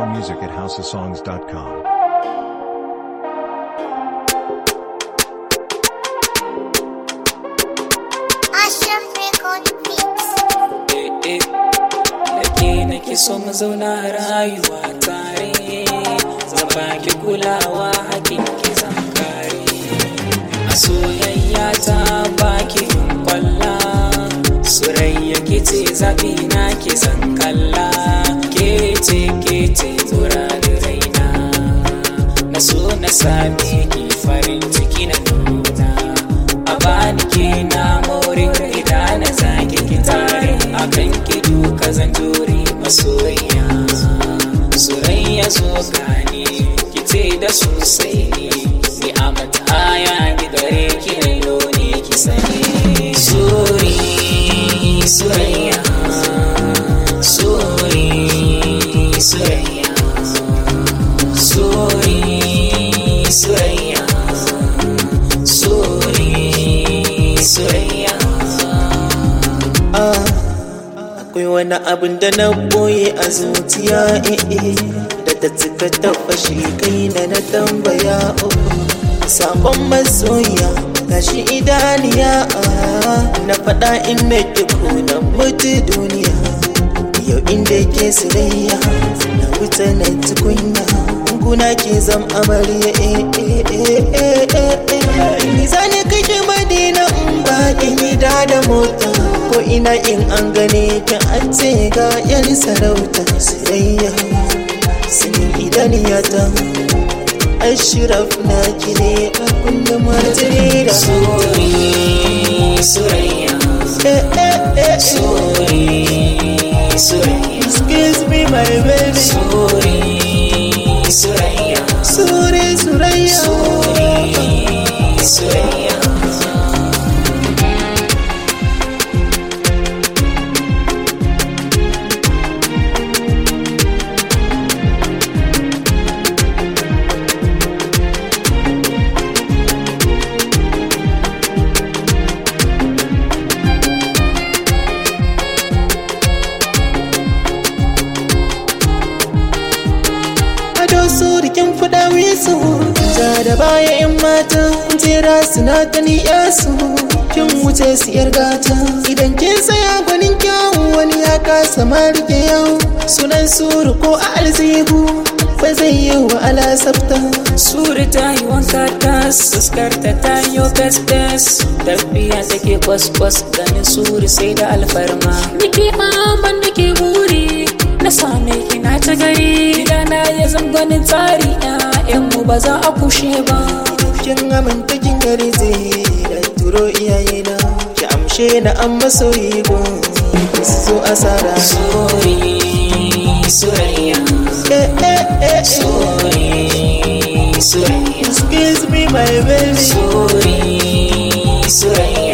More music at houseofsongs.com. Ashraf Record Mix. eh da ke nake so mu zauna rayuwa tare zan baki kulawa hakin ki zan kare a soyayya ta baki yin kwalla surayya ke ce zafi na ki zan kalla ke ce ke ce muradin raina na so na same ki farin ciki na nuna a bani ke na more ida na zaki ki tare akan ki duka zan jure masoyiya soyayya zo gani ki ce da sosai ne ni a mataya ni gare ki da lone ki sani sori soyayya sori soyayya sori soyayya sori soyayya akwai wani abin da na boye a zuciya eh eh da ta cika ta fashe kai na na tambaya oh sakon masoya gashi idaniya ah, na faɗa in na ko na mutu duniya yau inda ke sirayya na wuta na tukunya guna ke zam amarya eh eh eh eh eh eh ni zane kake madina in ba kin yi da da mota ko ina in an gane ta an ce ga yan sarauta sirayya sun idaniyata ashraf na kire a kullum martiri da sori soyayya eh eh eh sori soyayya excuse me my baby sori soyayya sure surayya sori soyayya ado su rikin fuda wisu ja da baya yan mata jera suna gani yasu kin wuce su yar gata idan kin tsaya gwanin kyawu wani ya kasa ma rike yau sunan suru ko a alzihu ba zai yi wa ala sabta Suri ta yi wanka tas, fuskarta ta yi fes fes Tafiya take kwas kwas ganin suri sai da alfarma Nike maman nike buri, na same ki na ta gari Gidana ya zangonin tsari mu ba za a kushe ba kin aminta kin gari zai da turo iyayena ki amshe na an masoyi gun su zo asara Suri, surayya eh eh eh Suri, surayya excuse me my baby Suri, surayya